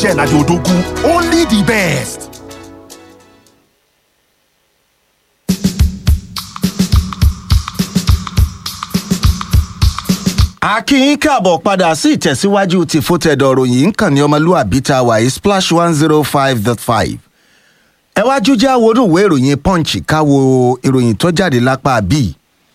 Michelle Adeodogu, only the best. akínyìn káàbọ̀ padà sí ìtẹ̀síwájú ti fótẹ́dọ̀ ròyìn nǹkan ní ọmọlúwàbí tá a wà yìí splash one zero five dot five. ẹ wájú jẹ́ àwòrán ìwé ìròyìn punch káwo ìròyìn tó jáde lápá bíi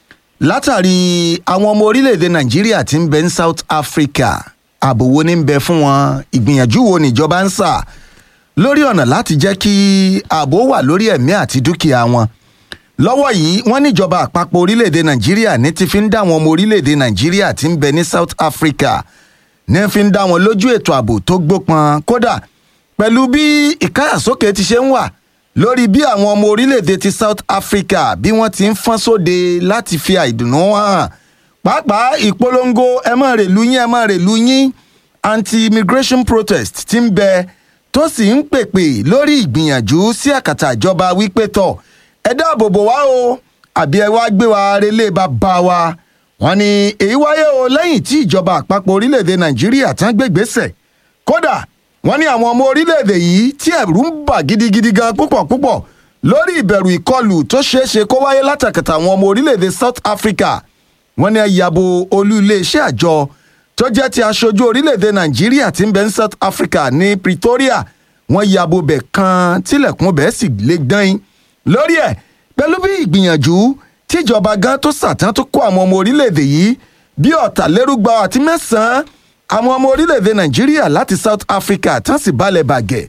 látàrí àwọn ọmọ orílẹ̀-èdè nàìjíríà tí ń bẹ ní south africa ààbò wo ní ń bẹ fún wọn ìgbìyànjú wo níjọba ń sà lórí ọ̀nà láti jẹ́ kí ààbò wà lórí ẹ̀mí àti dúkìá wọn lọ́wọ́ yìí wọ́n níjọba àpapọ̀ orílẹ̀-èdè nàìjíríà ní ti fi ń dá àwọn ọmọ orílẹ̀-èdè nàìjíríà tí ń bẹ ní south africa ní fi ń dá wọn lójú ètò ààbò tó gbópọn kódà pẹ̀lú bí ìkáyàsókè ti ṣe ń wà lórí bí àwọn ọmọ orílẹ̀-èdè ti south africa bí wọ́n ti ń fọ́n sóde láti fi àìdùnnú hàn pàápàá ìpolongo ẹ má rèlú yín ẹ má rèlú yín anti-immigration protest ti ń bẹ tó sì ń pèpè lórí ìgbìyànjú sí àkàtà ìjọba wípé tọ̀ ẹ dáàbò bò wá o àbí ẹ wá gbé wa relé bàbá wa wọn ni èyí wáyé o lẹ́yìn tí ìjọba àpapọ̀ orílẹ̀-èdè nàìjíríà tán gbégbèsè kódà wọn ní àwọn ọmọ orílẹ̀-èdè yìí tí ẹ̀rù ń bà gidigidi gan púpọ̀ púpọ̀ lórí ìbẹ̀rù ìkọlù tó ṣeé ṣe kó wáyé látàkàtà àwọn ọmọ orílẹ̀-èdè south africa wọn ní ẹ yàbò olú iléeṣẹ́ àjọ tó jẹ́ ti aṣojú orílẹ̀-èdè nàìjíríà tí ń bẹ ní south africa ní pretoria wọn yàbò bẹ̀ kan tilẹ̀kùn bẹ́ẹ̀ sì lé gbọ́n lórí ẹ̀ pẹ̀lú bí ìgbìyànjú tíjọba gan tó sàtán tó kó àwọn ọmọ orílẹ̀-èdè yìí bí ọ̀tàlérúgba àti mẹ́sàn-án àwọn ọmọ orílẹ̀-èdè nàìjíríà láti south africa tán sì balẹ̀ bàgẹ́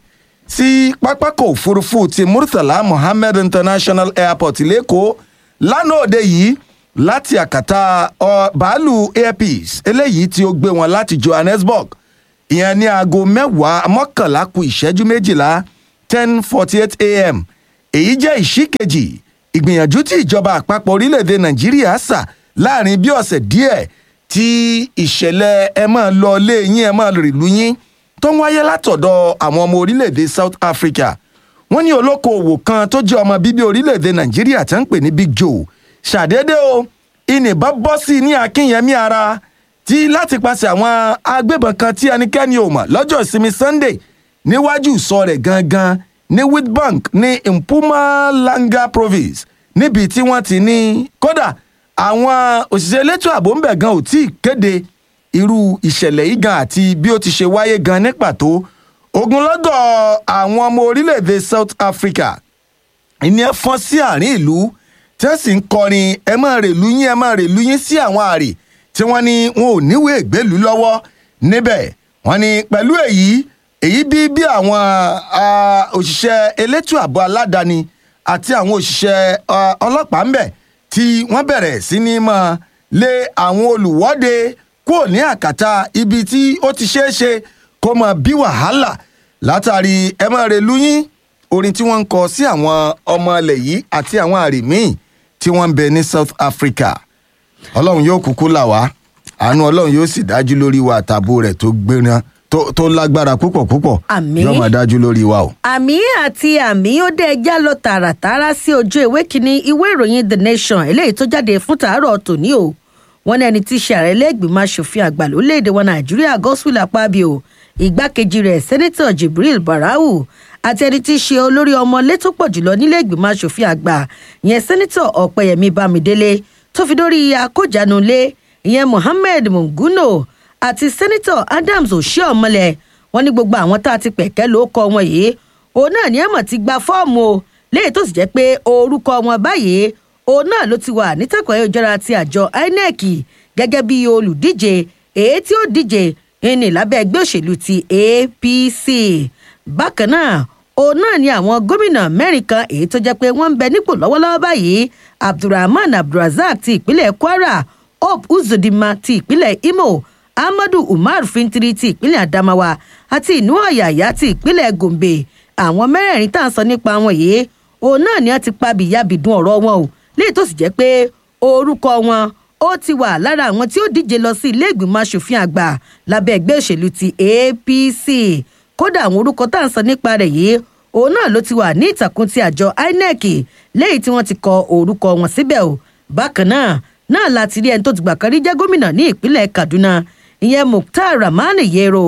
sí pápákọ̀ òfurufú ti murtala mohammed international airport lẹ́kọ̀ọ́ lánàá òde yìí láti àkàtà bàálù airpeace eléyìí tí ó gbé wọn láti johannesburg ìyẹn ní aago mẹ́wàá mọ́kànlá ku ìṣẹ́jú méjìlá ten forty eight a.m èyí jẹ́ ìṣíkejì ìgbìyànjú tí ìjọba àpapọ̀ orílẹ̀-èdè nàìjíríà sà láàrin bí ọ̀sẹ̀ díẹ̀ tí ìṣẹ̀lẹ̀ ẹ máa lọ lé yín ẹ máa rìlú yín tó ń wáyé látọ̀dọ̀ àwọn ọmọ orílẹ̀-èdè south africa wọ́n ní olókoòwò kan tó jẹ́ ọmọ bíbí orílẹ̀-èdè nàìjíríà tó ń pè ní big joe ṣàdédé o ìnìbọn bọ́ sí i ní akínyẹmí ara tí láti paṣẹ àwọn agbébọn kan tí ẹnikẹ́ni ò mọ̀ lọ́jọ́ ìsinmi sunday níwájú ìsọ rẹ̀ gangan ní witbank ní mpumalanga province níbi tí wọ́n ti ní kódà àwọn òṣìṣẹ́ elétò ààbò ńbẹ̀ gan ò tí ì kéde irú ìṣẹ̀lẹ̀ yìí gan àti bí ó ti ṣe wáyé gan ní pàtó ogunlọ́gọ̀ àwọn ọmọ orílẹ̀-èdè south africa ìní ẹ fọ́n sí àárín ìlú tí wọ́n sì ń kọrin ẹ máa rèlú yín ẹ máa rèlú yín sí àwọn àrè tí wọ́n ní wọn ò níwèé ìgbélú lọ́wọ́ níbẹ̀ wọ́n ní pẹ̀lú èyí èyí bí bí àwọn òṣìṣẹ́ elétò ààbò aládàáni àti àwọn òṣìṣẹ́ ọlọ́pàá ńbẹ̀ tí wọ́n bẹ̀rẹ̀ sí ní mọ́ lé àwọn olùwọ́de kúrò ní àkàtà ibi tí ó ti ṣeé ṣe kó mọ bí wàhálà látàrí ẹ máa relú yín orin tí wọ́n ń kọ sí àwọn ọmọ ilẹ̀ yìí àti àwọn àrè míì tí wọ́n ń bẹ ní south africa ọlọ́run yóò kúkú là wá àánú ọlọ́run yóò sì dájú lórí wa àtàbò rẹ̀ tó gbéra tó tó lágbára púpọ̀ púpọ̀ Àmín. yóò máa dájú lórí wa o. àmì àti àmì ó dé ẹjá lọ tààràtàrà sí ojú ìwé kínní ìwé ìròyìn the nation eléyìí tó jáde fún tàárọ̀ tòní o wọn ní ẹni tí í ṣe ààrẹ lẹ́gbìmọ̀ asòfin àgbà lórílẹ̀‐èdè wa nàìjíríà godswill akpabio ìgbákejì rẹ̀ sẹ́nẹ́tọ̀ jibril barau àti ẹni tí í ṣe olórí ọmọlé tó pọ̀ jùlọ nílé ìgbìmọ̀ asòfin àgbà ìyẹn sẹ́nẹ́tọ̀ ọ̀pẹ̀yẹmí bámidélé tó fi dórí akójanulé ìyẹn mohammed munguno àti sẹ́nẹ́tọ̀ adams oshiomhole wọn ní gbogbo àwọn tá a ti pẹ̀kẹ́ ló kọ wọn yìí òun náà ní ẹ̀mọ̀ ti gba fọ́ọ̀mù o léyìí tó sì jẹ́ pé orúkọ wọn báyìí òun náà ló ti wà nítàkùn ayélujára ti àjọ inec gẹ́gẹ́ bí olùdíje èyí tí ó díje ní lábẹ́ ẹgbẹ́ òṣèlú ti apc bákan náà òun náà ni àwọn gómìnà mẹ́rin kan èyí tó jẹ́ pé wọ́n ń bẹ nípò lọ́wọ́lọ́wọ́ báyìí abdulrahman abdulrasaq ti ìpínlẹ̀ kwara hope uzodinma ti ìpínlẹ̀ imo ahmadu umar fintiri ti ìpínlẹ̀ adamawa àti inú ọ̀yàyà ti ìpínlẹ̀ gombe àwọn mẹ́rẹ̀ẹ̀rin tá à ń sọ nípa wọn yìí òun náà ni wọ́n ti pa bìyàbìdún ọ̀rọ̀ wọn o léyìí tó sì jẹ́ pé orúkọ wọn ó ti wà lára àwọn tí ó díje lọ sí ilé ìgbìmọ̀ asòfin àgbà lábẹ́ ẹgbẹ́ òṣèlú ti apc kódà àwọn orúkọ tá à ń sọ nípa rẹ̀ yìí òun náà ló ti wà ní ìtàkùn ti àjọ inec léyìí tí wọ́n ti kọ orúkọ wọn síbẹ̀ o bákan náà náà láti rí ẹni tó ti gbà kan rí jẹ́ gómìnà ní ìpínlẹ̀ kaduna ìyẹn mukhtar rahman yero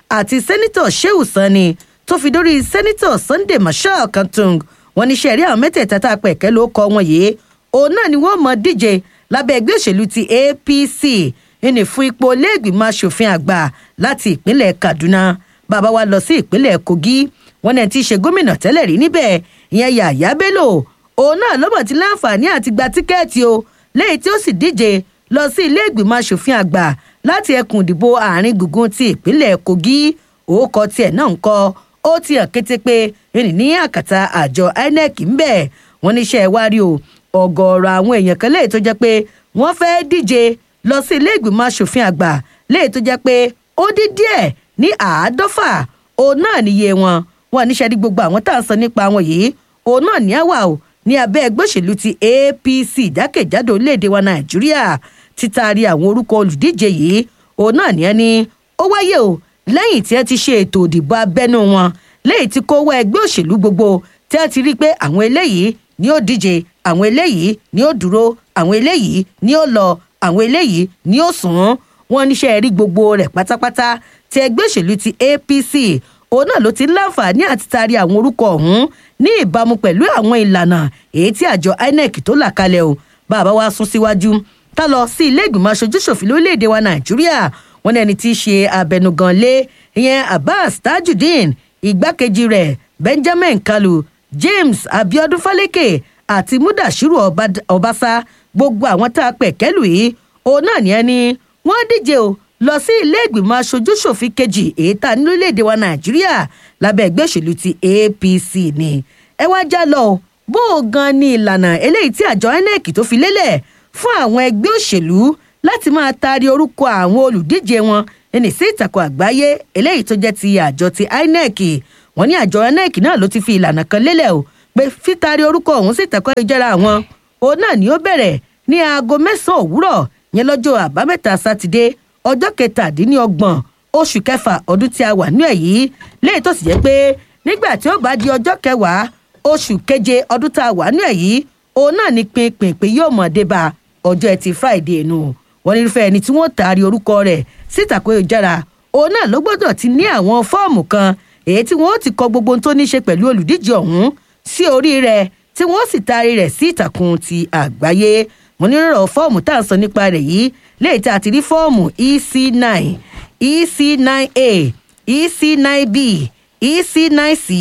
àti sẹ́nitọ̀ sheu sani tó fi dórí sẹ́nitọ̀ sunday marshal kantung wọn ní sẹ́ẹ̀rí àwọn mẹ́tẹ̀ẹ̀ta tá a pẹ̀ kẹ́ ló kọ́ wọn yìí òun náà ni wọ́n mọ̀ díje lábẹ́ ẹgbẹ́ òṣèlú ti apc ìní fún ipò iléègbìmọ̀ asòfin àgbà láti ìpínlẹ̀ kaduna bàbá wa lọ sí ìpínlẹ̀ kogi wọn náà ti ṣe gómìnà tẹ́lẹ̀ rí níbẹ̀ ìyẹn yàyà bello òun náà lọ́mọ̀ ti láǹfààní àti gba tíkẹ́ẹ̀tì o lẹ́yìn tí ó sì díje lọ sí ilé ìgbìmọ̀ asòfin àgbà láti ẹkùn ìdìbò àárín gbùngbùn ti ìpínlẹ̀ kogi òókọ tiẹ̀ náà ń kọ́ ó ti hàn kété pé ẹnì ní àkàtà àjọ inec ń bẹ̀ wọ́n níṣẹ́ wá rí o ọ̀gọ̀ọ̀rọ̀ àwọn èèyàn kan léyìí tó jẹ́ pé wọ́n fẹ́ díje lọ sí ilé ìgbìmọ̀ asòfin àgbà léyìí tó jẹ́ pé ó dín díẹ̀ ní àádọ́fà òun náà níye wọn wọn níṣẹ́ ní gbogbo àwọn tá à ń sọ nípa wọn yìí òun náà ní àwà o ní abẹ́ ẹgbẹ́ òṣèlú ti apc jákèjádò orílẹ̀-èdè wa nàìjíríà títaari àwọn orúkọ olùdíje yìí òun náà ní ẹni ó wáyé o lẹ́yìn tí ẹ ti ṣe ètò òdìbò abẹ́nú wọn lẹ́yìn tí kò wá ẹgbẹ́ òṣèlú gbogbo tí ẹ ti rí i pé àwọn eléyìí ni ó díje àwọn eléyìí ni ó dúró àwọn eléyìí ni ó lọ àwọn eléyìí ni ó sùn wọn níṣẹ́ rí gbogbo rẹ̀ pátápátá tí ẹgbẹ́ òṣèlú ti apc òun náà ló ti ń láǹfààní àti taari àwọn orúkọ ọ̀hún ní ìbámu pẹ̀lú àwọn ìlànà èyí tí àjọ inec tó là kalẹ̀ o bàbá wa sún síwájú tá lọ sí ilé ìgbìmọ̀ aṣojúṣòfin lórílẹ̀‐èdè wa nàìjíríà wọn ní ẹni tí í ṣe abẹnugan lé ìyẹn abbas tajudeen igbákejì rẹ̀ benjamin kalu james abiodun faleke àti mudashiru ọbaṣá gbogbo àwọn tá a pẹ̀ kẹ́lù yìí òun náà ní ẹni wọ́n díje o lọ sí ilé ìgbìmọ̀ aṣojúṣòfin kejì èyí tá a ní lórílẹ̀‐èdè wa nàìjíríà lábẹ́ ẹgbẹ́ òṣèlú ti apc ni ẹ wá já lọ bó o gan ni ìlànà eléyìí tí àjọ inec tó fi lélẹ̀ fún àwọn ẹgbẹ́ òṣèlú láti máa taari orúkọ àwọn olùdíje wọn ẹni sí ìtàkùn àgbáyé eléyìí tó jẹ́ ti àjọ ti inec wọ́n ní àjọ inec náà ló ti fi ìlànà kan lélẹ̀ o pé fítaari orúkọ ọ̀hún sí ìtàkùn ayélujára àwọn òun náà ni ó bẹ̀rẹ̀ ní aago mẹ́sàn-án òwúrọ̀ yẹn lọ́jọ́ àbámẹ́ta sátidé ọjọ́ kẹtàdínlọ́gbọ̀n oṣù kẹfà ọdún tí a wà ní èyí léyìí tó sì jẹ́ pé nígbà tí ó bá di ọjọ́ kẹwàá oṣù keje ọdún tá a wà ní èyí òun náà ní pinpin yóò mọ̀ débà ọjọ́ ẹtì friday nù wọ́n ní irúfẹ́ ẹni tí wọ́n taari orúkọ rẹ̀ síta kó yọjára òun náà ló gbọ́dọ̀ ti ní àwọn fọ́ọ̀mù kan èyí tí wọ́n ti kọ gbogbo ohun tó ní ṣe pẹ̀lú olùdíje ọ̀hún sí orí rẹ̀ tí wọ́n sì taari rẹ̀ sí ìtàkùn ti àgbáyé wọ́n ní rọrọ̀ fọ́ọ̀mù tá à ń sọ nípa rẹ̀ yìí léyìí tí a ti rí fọ́ọ̀mù ec nine ec nine a ec nine b ec nine c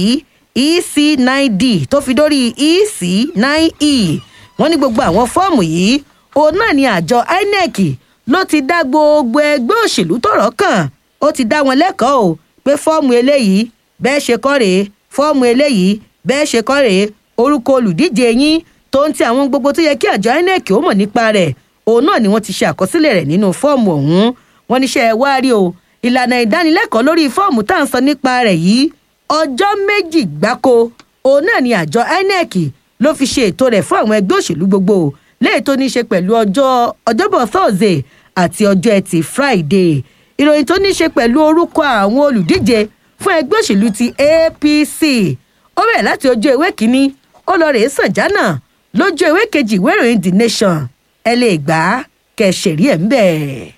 ec nine d tó fi dórí ec nine e wọ́n ní gbogbo àwọn fọ́ọ̀mù yìí òun náà ni àjọ inec ló ti dá gbogbo ẹgbẹ́ òṣèlú tọ̀rọ̀ kàn ó ti dá wọn lẹ́kọ̀ọ́ o pé fọ́ọ̀mù eléyìí bẹ́ẹ̀ ṣe kọ́ rèé fọ́ọ̀mù eléyìí bẹ́ẹ̀ ṣe kọ́ rèé orúkọ olùdíje yín tó ń ti àwọn gbogbo tó yẹ kí àjọ inec ó mọ̀ nípa rẹ̀ òun náà ni wọ́n ti ṣe àkọsílẹ̀ rẹ̀ nínú fọ́ọ̀mù ọ̀hún wọ́n níṣẹ́ wá rí o ìlànà ìdánilẹ́kọ̀ọ́ lórí fọ́ọ̀mù tá à ń sọ nípa rẹ̀ yìí ọjọ́ méjì gbáko òun náà ni àjọ inec ló fi ṣe ètò rẹ̀ fún àwọn ẹgbẹ́ òṣèlú gbogbo léyìí tó ní í ṣe pẹ̀lú ọjọ́ ọjọ́bọ̀ thursday àti ọjọ́ ẹtì friday ìròyìn tó ní í ṣe pẹ̀lú orúkọ àwọn olùdíje fún ẹgbẹ́ òṣèlú ti apc ó bẹ̀rẹ̀ láti ojú ewé kínní ó lọ rèé sàn jánà lójú ewé kejì ìwé ìròyìn the nation ẹ lè gbà á kẹsẹ̀rí ẹ̀ ń bẹ̀.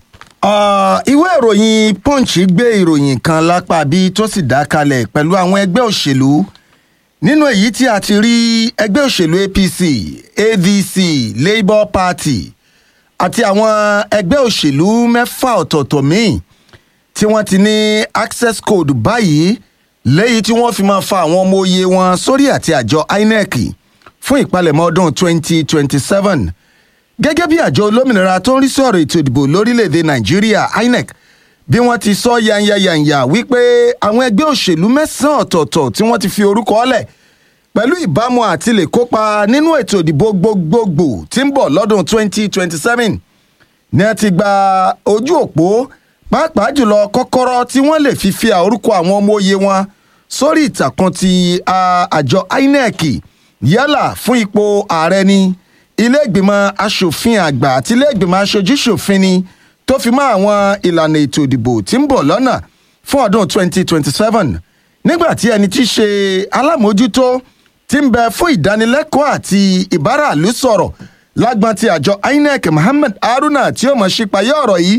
ìwé ìròyìn punch gbé ìròyìn kan lápá bí tó sì dá kalẹ̀ pẹ̀lú àwọn ẹgbẹ́ òṣèlú nínú èyí tí a ti rí ẹgbẹ́ òṣèlú apc adc labour party àti àwọn ẹgbẹ́ òṣèlú mẹ́fà ọ̀tọ̀ọ̀tọ̀ míì tí wọ́n ti ní access code báyìí lẹ́yìn tí wọ́n fi máa fa àwọn ọmọ òye wọn sórí àti àjọ inec fún ìpalẹ̀mọ́ ọdún 2027 gẹ́gẹ́ bí àjọ olómìnira tó ń rí sí ọ̀rọ̀ ètò ìdìbò lórílẹ̀‐èdè nàìjíríà inec bí wọ́n ti sọ yanyanyanya wípé àwọn ẹgbẹ́ òṣèlú mẹ́sàn-án ọ̀tọ̀ọ̀tọ̀ tí wọ́n ti fi orúkọ ọ̀lẹ̀ pẹ̀lú ìbámu àti lè kópa nínú ètò ìdìbò gbogbogbò tí ń bọ̀ lọ́dún 2027 ní a ti gba ojú òpó pàápàá jùlọ kọ́kọ́rọ́ tí wọ́n lè fi fi orúkọ àwọn ọmọ òye wọn sórí ìtàkùn ti àjọ inec yálà fún ipò ààrẹ ni ilé ìgbìmọ̀ asòfin àgbà àti ilé ìgbìmọ̀ aṣojúṣòfin ni tó fi mọ́ àwọn ìlànà ètò ìdìbò tí ń bọ̀ lọ́nà fún ọdún 2027 nígbà tí ẹni tí í ṣe alámòójútó ti ń bẹ fún ìdánilẹ́kọ̀ọ́ àti ìbáraàlú sọ̀rọ̀ lágbọ́n ti àjọ inec muhammed haruna tí ó mọ̀ sípayé ọ̀rọ̀ yìí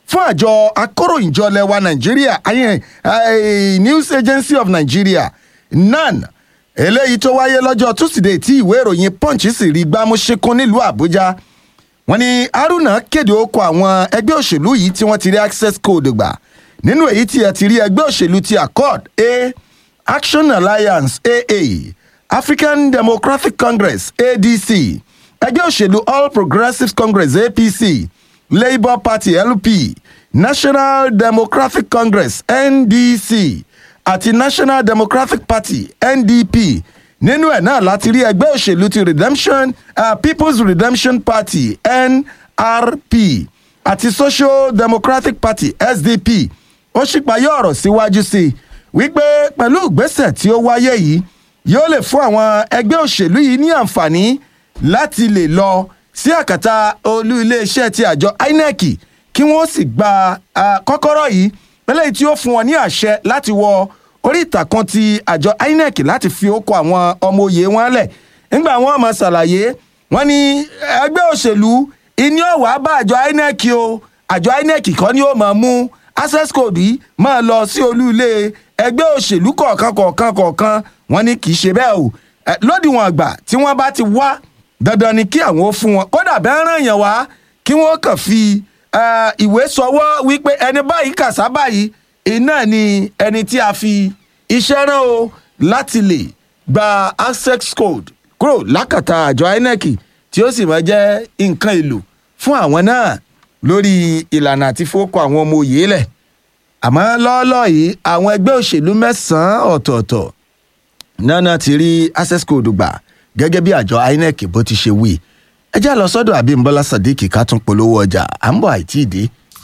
fún àjọ akóròyìnjọ lẹwa nàìjíríà ayé eh, news agency of nigeria nan eléyìí tó wáyé lọ́jọ́ tusidee tí ìwé ìròyìn punch sì rí gbámúṣekún nílùú àbújá wọ́n ní haruna kéde okò àwọn ẹgbẹ́ òṣèlú yìí tí wọ́n ti rí access code gbà nínú èyí tí ẹ ti rí ẹgbẹ́ òṣèlú ti accord a action alliance aa african democratic congress adc ẹgbẹ́ òṣèlú all progressives congress apc labour party lp national democratic congress ndc àti national democratic party ndp nínú ẹ̀ náà láti rí ẹgbẹ́ òṣèlú ti redemption uh, people's redemption party nrp àti social democratic party sdp ó ṣípayọ ọ̀rọ̀ síwájú sí i wípé pẹ̀lú ìgbésẹ̀ tí ó wáyé yìí yóò lè fún àwọn ẹgbẹ́ òṣèlú yìí ní àǹfààní láti lè lọ sí àkàtà olú iléeṣẹ́ ti àjọ inec kí wọ́n sì gba ah, kọ́kọ́rọ́ yìí eléyìí tí ó fún wọn ní àṣẹ láti wọ orí ìtàkùn ti àjọ inec láti fi ókọ àwọn ọmọ òye wọn lẹ̀ nígbà wọn mọ̀ ṣàlàyé wọn ní ẹgbẹ́ òṣèlú ìní ọ̀wá bá àjọ inec o àjọ inec kọ́ ni ó máa mú access code yìí máa lọ sí olú ilé ẹgbẹ́ òṣèlú kọ̀ọ̀kan kọ̀ọ̀kan kọ̀ọ̀kan wọn ní kì í ṣe bẹ́ẹ̀ o Eh, lódiwọ̀n àgbà tí wọ́n bá ti wá dandan ni kí àwọn ó fún wọn kódà bẹ́ẹ̀ ràn yàn wá kí wọ́n kàn fi eh, ìwé sọwọ́ wípé ẹni báyìí kàṣá báyìí iná ni ẹni tí a fi iṣẹ́ rán o láti lè gba access code kúrò lákàtà àjọ inec tí ó sì máa jẹ́ nǹkan èlò fún àwọn náà lórí ìlànà àti fowókọ àwọn ọmọ òye lẹ̀ àmọ́ lọ́ọ́lọ́ yìí àwọn ẹgbẹ́ òṣèlú mẹ́sàn-án ọ̀tọ̀ọ̀tọ̀ nana ti rí access code gbà gẹ́gẹ́ bí àjọ inec bó ti ṣe wí ẹ já lọ sọ́dọ̀ abimbola sadiq ká tún polówó ọjà à ń bọ̀ àìtí ìdí.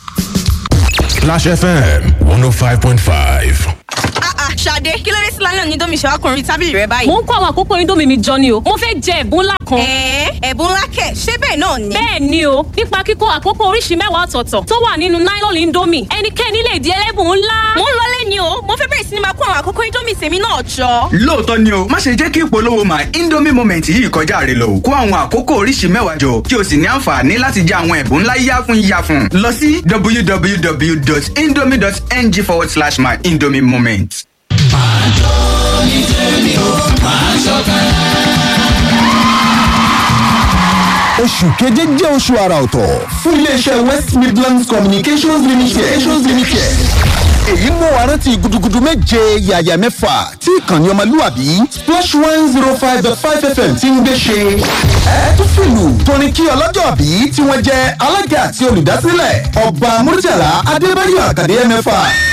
Clash FM 105.5. Ah ah, Ṣadé, kí ló dé sí lálẹ́ òní domi ṣèwákùnrin tábìlì rẹ báyìí? mo ń kó àwọn àkókò indomie mi jọ ni o mo fẹ́ jẹ ẹ̀bùn ńlá kan. Ẹ̀ẹ́ ẹ̀bùn ńlá kẹ̀, ṣé bẹ́ẹ̀ náà ni? bẹ́ẹ̀ ni o nípa kíkó àkókò oríṣi mẹ́wàá ọ̀tọ̀ọ̀tọ̀ tó wà nínú nylon indomie ẹnikẹ́ni lè di ẹlẹ́bùn ńlá. Mo ń lọlé ni o, mo fẹ́ bẹ̀rẹ̀ sí ni máa kó àwọn àkókò Indomie tèmi náà jọ. lóòótọ́ ni o má ṣe jẹ́ kí ìpolówó my indomie moment yìí kọjá rẹ lọ kó àwọn àkókò oríṣi mẹ́wàá jọ kí o sì ní àǹfààní láti jẹ àwọn ẹ̀bùn ńlá yáfun yáfun lọ sí www.indomie.ng forward slash my indomie moment. Oṣù keje jẹ́ oṣù àrà ọ̀tọ̀ fún iléeṣẹ́ West Midlands Communications Limited. Communications Limited. Èyí mú wa rántí gudugudu méje yàyà mẹ́fà tí ìkànnì ọmọlúwàbí Splash one zero five dot five FM ti ń gbé ṣe. Ẹ tún fìlù tóní kí ọlọ́jọ́ bí tí wọ́n jẹ́ alága àti olùdásílẹ̀ ọba Murtala Adébáyọ̀ Àkàdé mẹ́fà